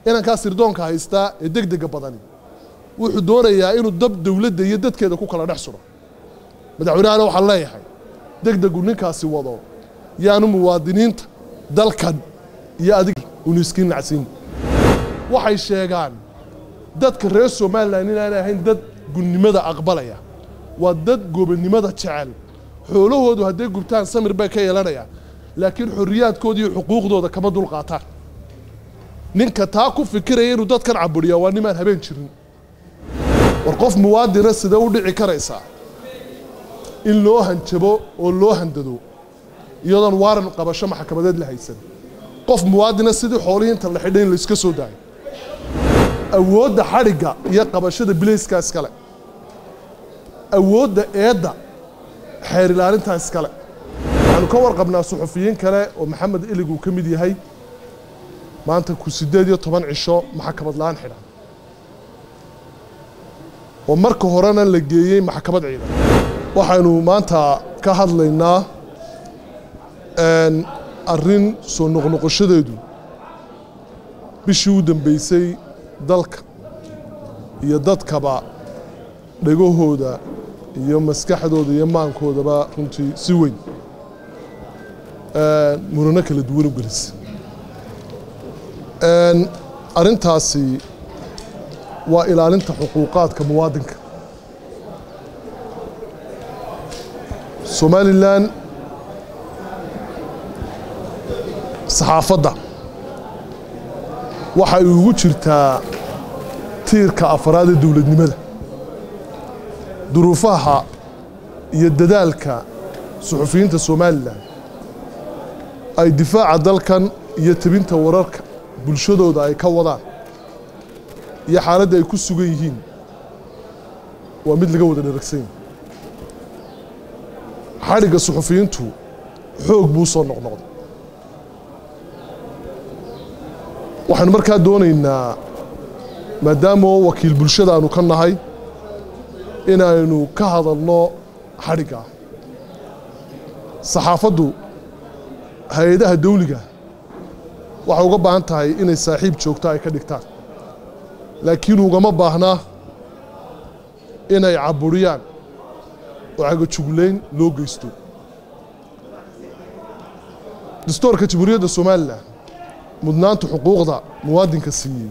inankaa sirdoonka haystaa ee deg dega badani wuxuu doonayaa inuu dab dowladda iyo dadkeeda ku kala dhex suro madaxweynehana waxaan leeyahay deg degu ninkaasi wado yaanu muwaadiniinta dalkan iyo adiga unu iskiin nacsiin waxay sheegaan dadka reer somalilan inaanay ahayn dad gunnimada aqbalaya waa dad gobonnimada jecel xoolahoodu hadday gubtaan samir bay ka yeelanayaan laakiin xorriyaadkooda iyo xuquuqdooda kama dulqaataan ninka taa ku fikiraya inuu dadkan caburiyaa waa nimaan habeen jirin war qof muwaadina sidee u dhici karaysaa in loo hanjabo oo loo handado iyadoon waaran qabasho maxkamadeed la haysan qof muwaadina sidii xoolihii inta la xidhay in la iska soo daayo awoodda xadhigga iyo qabashada bilayska iskale awoodda eedda xeer ilaalintaa iskale waxaanu ka warqabnaa suxufiyiin kale oo maxamed ilig uu ka mid yahay maanta ku siddeed iyo toban cisho maxkamad la-aan xidhan oo marka horena la geeyey maxkamad ciidan waxaynu maanta ka hadlaynaa arrin soo noqnoqoshadeedu bishii u dambeysay dalka iyo dadkaba dhegahooda iyo maskaxdooda iyo maankoodaba runtii si weyn murano kala duwan u gelisa arrintaasi waa ilaalinta xuquuqaadka muwaadinka somalilan saxaafadda waxay ugu jirtaa tiirka afraad ee dowladnimada duruufaha iyo dadaalka suxufiyiinta somalilan ay difaaca dalkan iyo tebinta wararka bulshadooda ay ka wadaan iyo xaaladda ay ku sugan yihiin waa mid laga wada dharagsan yahay xadhigga suxufiyiintu xoog buu soo noqnoqday waxaanu markaa doonaynaa maadaama wakiil bulshada aanu ka nahay inaynu ka hadalno xadhigga saxaafaddu hay-adaha dawliga waxay uga baahan tahay inay saaxiib joogto ay ka dhigtaan laakiin ugama baahna inay caburiyaan oo cagajuglayn loo geysto dastoorka jamhuuriyadda somalilan mudnaanta xuquuqda muwaadinka siiyey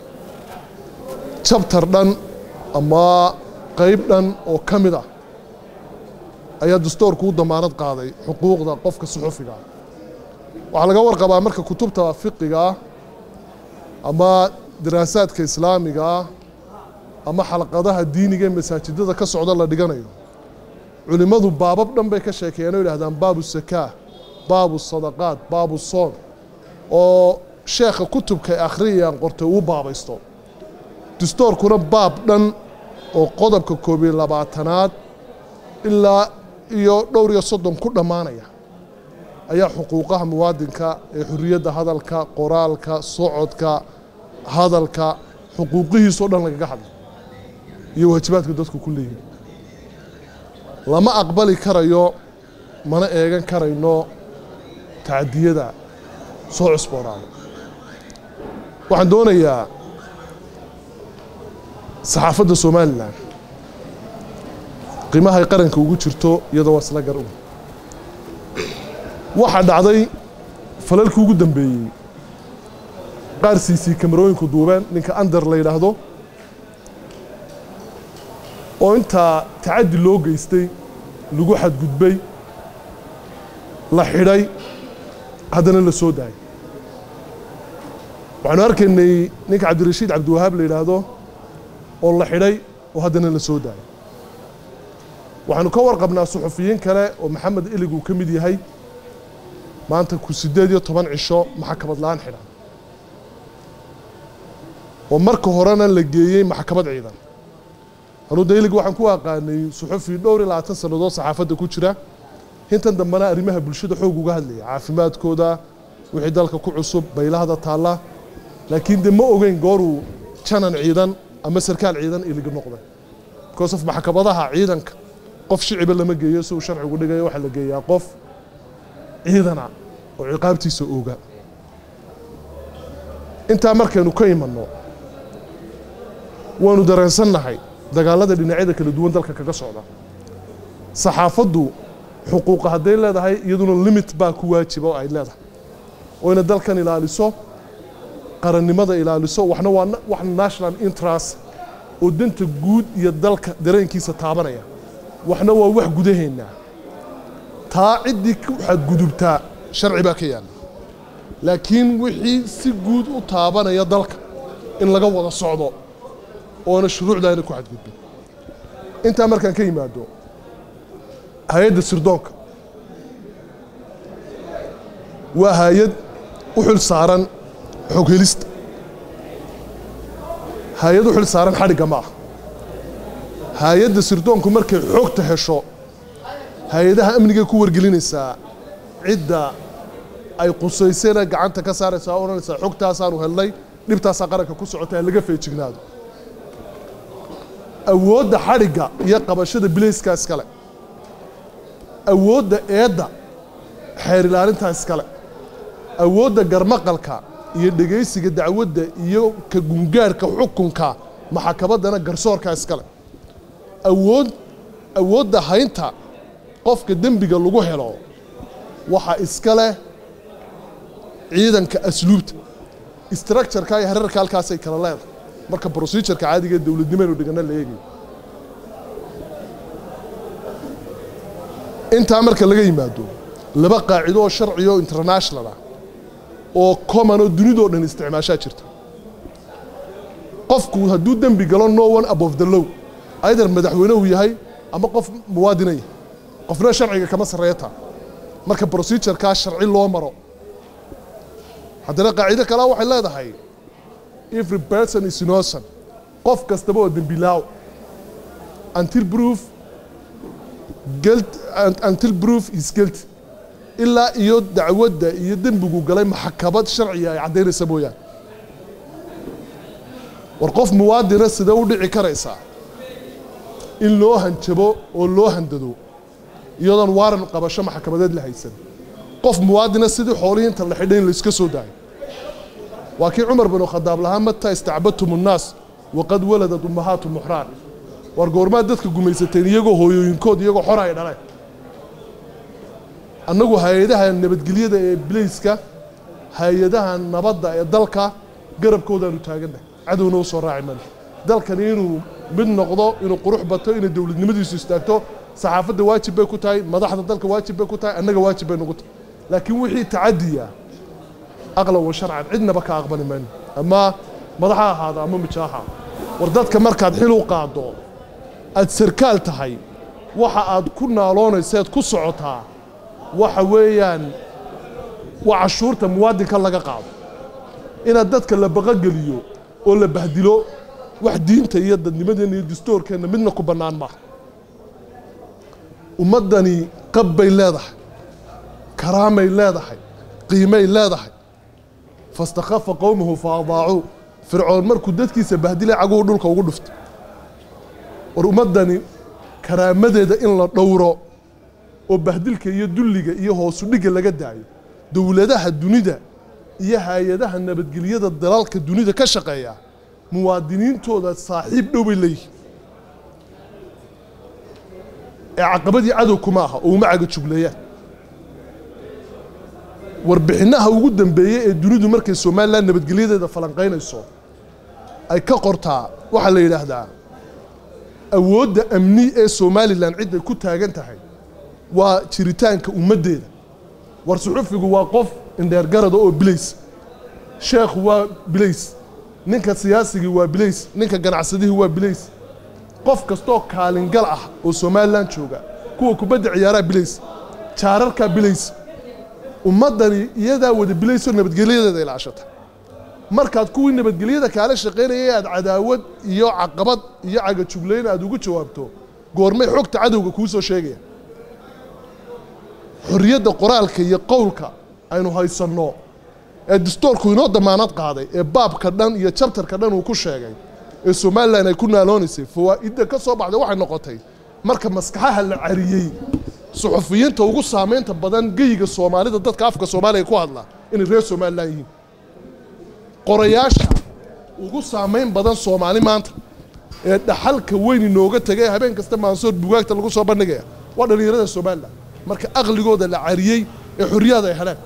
jabtar dhan ama qayb dhan oo ka mid ah ayaa dastoorku u damaanad qaaday xuquuqda qofka suxufiga ah waxaa laga warqabaa marka kutubta fiqiga ah ama daraasaadka islaamiga ah ama xalqadaha diiniga ee masaajidada ka socda la dhiganayo culimmadu baabab dhan bay ka sheekeeyeen oo yidhahdaan baabu sakaa baabu sadaqaat baabu soon oo sheekha kutubkay akhriyayaan qortay uu baabaysto dastoorkuna baab dhan oo qodobka koob iyo labaatanaad ilaa iyo dhowr iyo soddon ku dhammaanaya ayaa xuquuqaha muwaadinka ee xorriyadda hadalka qoraalka socodka hadalka xuquuqihiisoo dhan lagaga hadlay iyo waajibaadka dadku ku leeyihin lama aqbali karayo mana eegan karayno tacdiyada soo cusboonaada waxaan doonayaa saxaafadda somalilan qiimahay qaranka ugu jirto iyadoo waa isla gar u waxaa dhacday falalkii ugu dambeeyey qaar siisii kamarooyinku duubeen ninka ander la yidhaahdo oo intaa tacaddi loo geystay lagu xadgudbay la xidhay haddana la soo daayay waxaanu arkaynay ninka cabdirashiid cabdiwahaab la yidhaahdo oo la xidhay oo haddana la soo daayay waxaanu ka warqabnaa suxufiyiin kale oo maxamed ilig uu ka mid yahay maanta ku siddeed iyo toban cisho maxkamad la-aan xidhan oo marka horena la geeyey maxkamad ciidan anuu daylig waxaan ku aqaanay suxufi dhowr iyo labaatan sannadood saxaafadda ku jira intan dambena arrimaha bulshada xoog uga hadlaya caafimaadkooda wixii dalka ku cusub baylahada taalla laakiin de ma ogeyn gooruu janan ciidan ama sarkaal ciidan iliga noqday because of maxkamadaha ciidanka qof shiciba lama geeyo si uu sharcigu dhigayo waxaa la geeyaa qof ciidana oo ciqaabtiisa ooga intaa markaynu ka imanno waanu dareensannahay dagaallada dhinacyada kala duwan dalka kaga socda saxaafaddu xuquuqa hadday leedahay iyaduna limit baa ku waajiba oo ay leedahay oo ina dalkan ilaaliso qarannimada ilaaliso waxna waa wax national interest oo danta guud iyo dalka dareenkiisa taabanaya waxna waa wax gudaheennaa taa ciddii ku xadgudubtaa sharci baa ka yaalla laakiin wixii si guud u taabanaya dalka in laga wada socdo oona shuruucda ayna ku xadgudbin intaa markaan ka yimaado hay-adda sirdoonka waa hay-ad u xil saaran xog helista hay-ad u xil saaran xadhigga ma ah hay-adda sirdoonku markay xogta hesho hay-adaha amnigay ku wargelinaysaa cidda ay qusaysayna gacanta ka saaraysaa o odhanaysaa xogtaasaanu helnay dhibtaasaa qaranka ku socota ha laga feejignaado awoodda xadhigga iyo qabashada bilayska iskale awoodda eedda xeer ilaalintaa iskale awoodda garmaqalka iyo dhegaysiga dacwadda iyo ka gungaarhka xukunka maxakamaddana garsoorka iskale awood awoodda haynta qofka dembiga lagu helo waxaa iska leh ciidanka asluubta structureka iyo herarka halkaasay kala leedahay marka procedureka caadiga ee dowladnimaynu dhigana la eegayo intaa marka laga yimaado laba qaacido oo sharciga oo international ah oo common oo dunidoo dhan isticmaashaa jirta qofku hadduu dembi galo no one above the low either madaxweynehu yahay ama qof muwaadina yahay qofna sharciga kama sarreeya taa marka procedurekaa sharci loo maro haddana qaacido kalea waxay leedahay every person is innocent qof kastaba oo dembilaaw until proof guilt until proof is guilt ilaa iyo dacwadda iyo dembigu galay maxkamad sharciga ay caddaynaysa mooyaane war qof muwaadina sidee u dhici karaysaa in loo hanjabo oo loo handado iyadoon waaran qabasho maxkamadeed la haysan qof muwaadina sidii xoolihii inta la xidhay in layska soo daayo waa kii cumar binu khadaab lahaa mata istacbadtum unnaas waqad waladat ummahaatu muxraan war goormaad dadka gumaysateen iyagoo hooyooyinkood iyagoo xora ay dhaleen annagu hay-adaha nabadgelyada ee bilayska hay-adaha nabadda ee dalka garabkoodaanu taagannahay cadowna u soo raaci mayno dalkani inuu mid noqdo inuu qurux bato inay dowladnimadiisu istaagto saxaafadda waajib bay ku tahay madaxda dalka waajib bay ku tahay annaga waajib bay nagu tahay laakiin wixii tacadiya aqlan wa sharcan cidnaba ka aqbali mayno ama madax ha ahaado ama mijo ha ahaado war dadka markaad xil u qaado aad sarkaal tahay waxa aad ku naaloonayseed ku socotaa waxa weeyaan waa cashuurta muwaadinka laga qaado inaad dadka la baqogeliyo oo la bahdilo wax diinta iyo dadnimadeenna iyo dastuurkeenna midna ku bannaan maaha ummaddani qab bay leedahay karaamay leedahay qiimay leedahay fastakhafa qowmahu fa adaacuu fircoon markuu dadkiisa bahdilay caguhu dhulka ugu dhuftay war ummaddani karaamadeeda in la dhowro oo bahdilka iyo dulliga iyo hoosu dhigga laga daayo dowladaha dunida iyo hay-adaha nabadgelyada dalalka dunida ka shaqeeya muwaadiniintooda saaxiib dhow bay leeyihiin ee caqabadii cadow kuma aha oo uma caga jugleeyaan warbixinaha ugu dambeeyey ee dunidu markay somalilan nabadgelyadeeda falanqaynayso ay ka qortaa waxaa la yidhaahdaa awoodda amni ee somalilan cidday ku taagan tahay waa jiritaanka ummaddeeda war suxufigu waa qof indheergarada oo bilays sheekhu waa bilays ninka siyaasigii waa bilays ninka ganacsadihii waa bilays qof kastoo kaalingal ah oo somalilan jooga kuwa kubadda ciyaaraa bilays jaararkaa bilays ummaddani iyadaa wada bilaysoo nabadgelyadeeda ilaashata markaad kuwii nabadgelyada kaala shaqaynayay aad cadaawad iyo caqabad iyo cagajuglayn aad ugu jawaabto goormay xogta cadowga kuu soo sheegaya xorriyadda qoraalka iyo qowlka aynu haysanno ee dastoorku inoo damaanad qaaday ee baabka dhan iyo jabtarka dhan uu ku sheegay ee somalilan ay ku naaloonaysay fawaa'idda ka soo baxday waxay noqotay marka maskaxaha la cariyey suxufiyiinta ugu saamaynta badan geyiga soomaalida dadka afka soomaaliya ku hadla inay reer somalilan yihiin qorayaasha ugu saamayn badan soomaali maanta ee dhaxalka weyn inooga tegay habeen kasta maansoor bugaagta lagu soo bandhigaya waa dhallinyarada somalilan marka aqligooda la cariyey ee xorriyaad ay heleen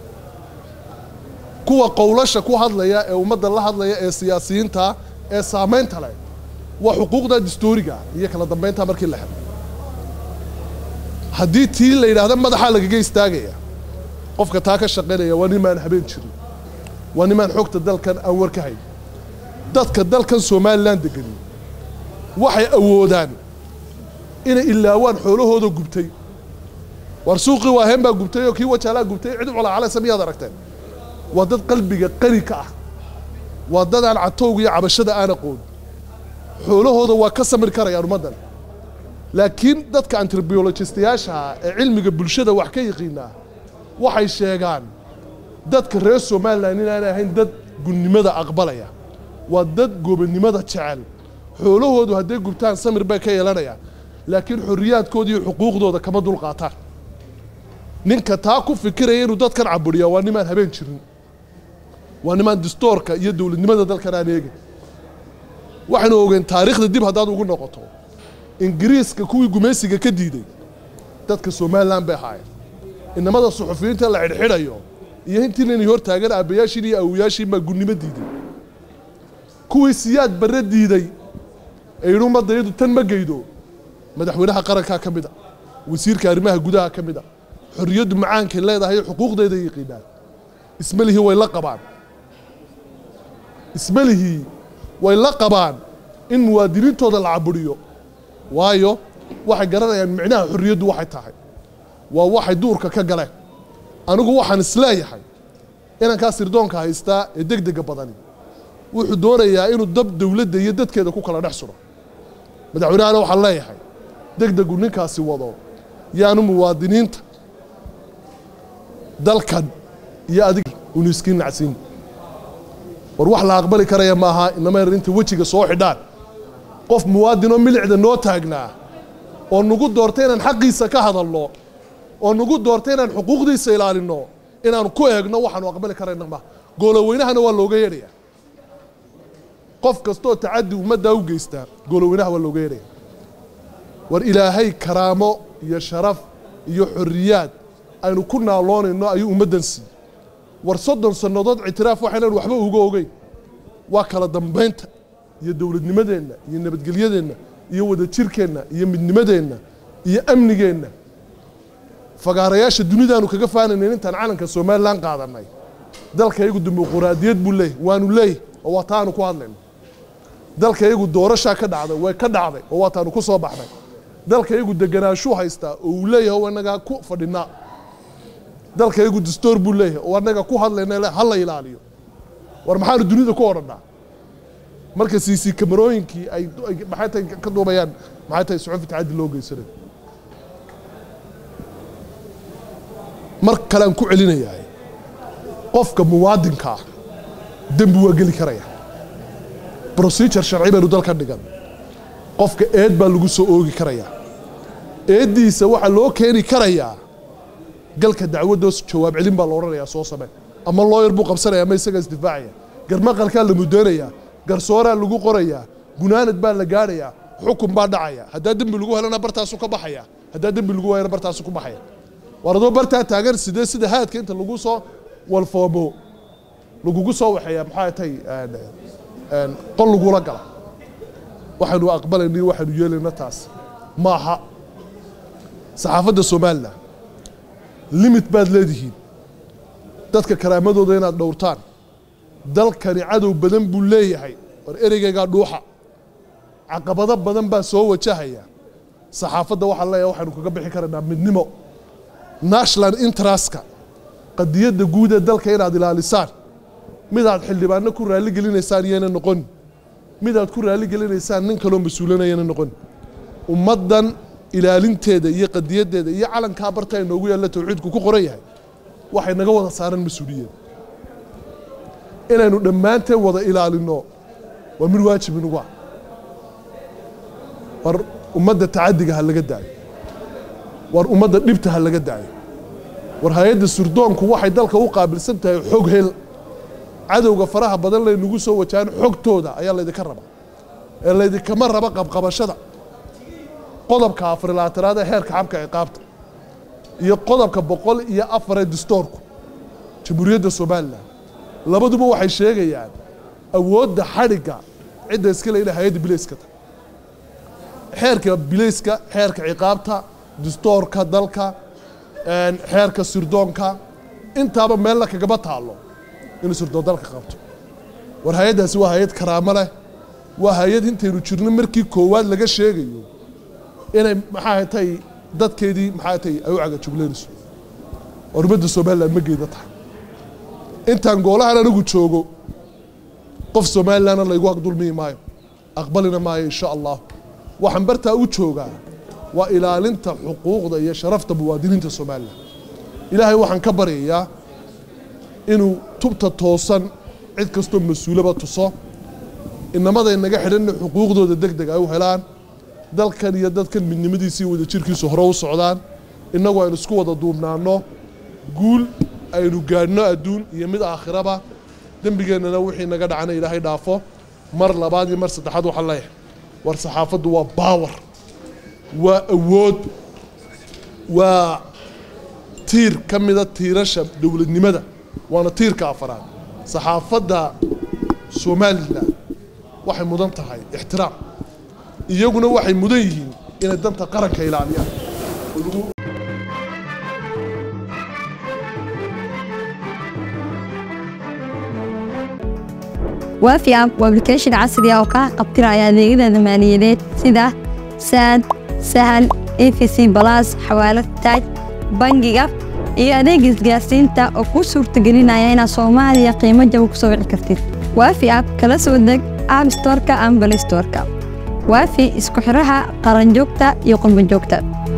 kuwa qowlasha ku hadlaya ee ummadda la hadlaya ee siyaasiyiinta ee saamaynta leh waa xuquuqda dastuuriga iyo kala dambaynta markii la helo haddii tii la yidhaahda madaxaa lagaga istaagaya qofka taa ka shaqaynaya waa nimaan habeen jirin waa nimaan xogta dalkan aan war ka hayn dadka dalkan somalilan degani waxay awoodaan inay ilaawaan xoolahooda gubtay war suuqii waaheen baa gubtay oo kii wajaalaa gubtay cid culaacaleysa miyaad aragteen waa dad qalbiga qani ka ah waa dad aan catowga iyo cabashada aan aqoon xoolahooda waa ka samir karayaan ummaddan laakiin dadka antrobiologistayaasha ee cilmiga bulshada wax ka yaqiinaa waxay sheegaan dadka reer somalilan inaan ahayn dad gunnimada aqbalaya waa dad gobonnimada jecel xoolahoodu hadday gubtaan samir bay ka yeelanayaan laakiin xorriyaadkooda iyo xuquuqdooda kama dulqaataan ninka taa ku fikiraya inuu dadkan caburiyaa waa nimaan habeen jirin waa nimaan distoorka iyo dowladnimada dalkan aan eegin waxaynu ogeen taariikhda dib haddaad ugu noqoto ingiriiska kuwii gumaysiga ka diiday dadka somalilan bay ahaayeen inamada suxufiyiinta la xidhxidhayo iyo intii inay hor taagan aabbayaashiin iyo awoyaashiin baa gunnimo diiday kuwii siyaad barre diiday ee yidhi ummadda iyadu tan ma geydo madaxweynaha qarankaa ka mid a wasiirka arrimaha gudaha ka mid a xorriyaddu macaankay leedahay xuquuqdeeda yaqiinaan ismalihii way la qabaan ismalihii way la qabaan in muwaadiniintooda la caburiyo waayo waxay garanayaan micnaha xorriyaddu waxay tahay waa waxay duurka ka galeen anigu waxaan isleeyahay inankaa sirdoonka haystaa ee deg dega badani wuxuu doonayaa inuu dab dowladda iyo dadkeeda ku kala dhex suro madaxweynahana waxaan leeyahay deg degu ninkaasi wado yaanu muwaadiniinta dalkan iyo adig unu iskiin nacsiin war wax la aqbali karaya maaha inama yar inta wejiga soo xidhaan qof muwaadinoo milicda noo taagnaa oo nagu doortay inaan xaqiisa ka hadalno oo nagu doortay inaan xuquuqdiisa ilaalinno inaanu ku eegno waxaanu aqbali karayna maaha gooloweynahana waa looga yeedhaya qof kastoo tacaddi ummaddaa u geystaa gooloweynaha waa looga yeedhaya war ilaahay karaamo iyo sharaf iyo xorriyaad aynu ku naaloonayno ayuu ummaddan siiyey war soddon sannadood ictiraaf waxaynan waxba uga ogeyn waa kala dambaynta iyo dowladnimadeenna iyo nabadgelyadeenna iyo wadajirkeenna iyo midnimadeenna iyo amnigeenna fagaarayaasha dunidaanu kaga faanaynayn intaan calanka somalilan qaadanay dalka iyagu dimuquraadiyad buu leeyahy waanu leeyahy oo waa taanu ku hadlayno dalka iyagu doorashaa ka dhacday way ka dhacday oo waa taanu ku soo baxnay dalka iyagu deganaashuu haystaa oo uu leeyahay oo anagaa ku fadhinaa dalka iyagu dastoor buu leeyahay oo annaga ku hadlayna ha la ilaaliyo war maxaanu dunida ku odhanaa marka siisi kamarooyinkii ay maxay tahay ka duubayaan maxay tahay suxufi tacaddi loo geysanayo mar kalean ku celinayaa qofka muwaadinka ah dembi waa geli karaya procedure sharci baynu dalka dhigan qofka eed baa lagu soo oogi karayaa eeddiisa waxaa loo keeni karayaa galka dacwaddoos jawaab celin baa la odhanayaa soo samee ama looyar buu qabsanaya ama isagaa isdifaacaya garmaqalkaa la mudoonayaa garsooraa lagu qorayaa gunaanad baa la gaadhayaa xukun baa dhacaya haddaa dembi lagu helana bartaasu ka baxaya haddaa dembi lagu waayana bartaasu ku baxaya war adoo bartaa taagan sidee sida haadka inta lagu soo walfoomo lagugu soo waxeeya maxaa tay qol lagula gala waxaynu aqbalayna iyo waxaynu yeelayna taas maaha saxaafadda somalilan limit baad leedihiin dadka karaamadooda inaad dhowrtaan dalkani cadow badan buu leeyahay war ereygaygaa dhuuxa caqabado badan baa soo wajahaya saxaafadda waxaan leeyahay waxaynu kaga bixi karaynaa midnimo national interestka qadiyadda guud ee dalka inaad ilaalisaan midaad xildhibaano ku raalli gelinaysaan iyana noqon midaad ku raalli gelinaysaan nin kaloo mas-uulanayana noqon ummaddan ilaalinteeda iyo qadiyaddeeda iyo calankaa barta ay noogu yaalla tawxiidku ku qoran yahay waxay naga wada saaran mas-uuliyad inaynu dhammaanteen wada ilaalinno waa mid waajib inugu ah war ummadda tacaddiga ha laga daayo war ummadda dhibta ha laga daayo war hay-adda surdoonku waxay dalka u qaabilsan tahay xog hel cadowga faraha badan laynagu soo wajahan xogtooda ayaa laydinka rabaa ee laydinkama raba qabqabashada qodobka afarilaatanaad ee xeerka xabka ciqaabta iyo qodobka boqol iyo afar ee distoorku jamhuuriyadda somalilan labaduba waxay sheegayaan awoodda xadhigga cidda iska le inay hay-adda bilayska tahay xeerka bilayska xeerka ciqaabta distoorka dalka xeerka sirdoonka intaaba meella kagaba taallo inuu sirdoon dalka qabto war hay-addaasi waa hay-ad karaamo leh waa hay-ad intaynu jirno markii koowaad laga sheegayo inay maxaa tay dadkeedii maxaa tay ay u cagajugleynayso hormadda somalilan ma geeda tahay intaan goolahan anigu joogo qof somalilanna laygu agdulmiyi maayo aqbalina maayo insha allah waxaan bartaa u joogaa waa ilaalinta xuquuqda iyo sharafta muwaadiniinta somalilan ilaahay waxaan ka baryayaa inuu tubta toosan cid kastoo mas-uulaba tuso inamaday naga xidhanna xuquuqdooda deg deg ay u helaan dalkan iyo dadkan midnimadiisii wada jirkiisu hore u socdaan innagu aynu isku wada duubnaanno guul aynu gaadhno adduun iyo mid aakhiraba dembigeennana wixii naga dhacana ilaahay dhaafo mar labaad iyo mar saddexaad waxaan leeyahay war saxaafaddu waa baawar waa awood waa tiir ka mida tiirasha dowladnimada waana tiirka afaraad saxaafadda somalilan waxay mudan tahay ixtiraam iyaguna waxay mudan yihiin inay danta qaranka ilaaliyaan waafi app waa application casri ah oo kaa qabtiraya adeegyada maaliyadeed sida saad sahal efc balas xawaalad taaj bangiga iyo adeega isgaarsiinta oo kuu suurtagelinaya inaad soomaaliya qiimo jaba ku soo wici kartid waafi app kala soo deg app storeka ama balay storeka waafi isku xiraha qaranjoogta iyo qurbanjoogta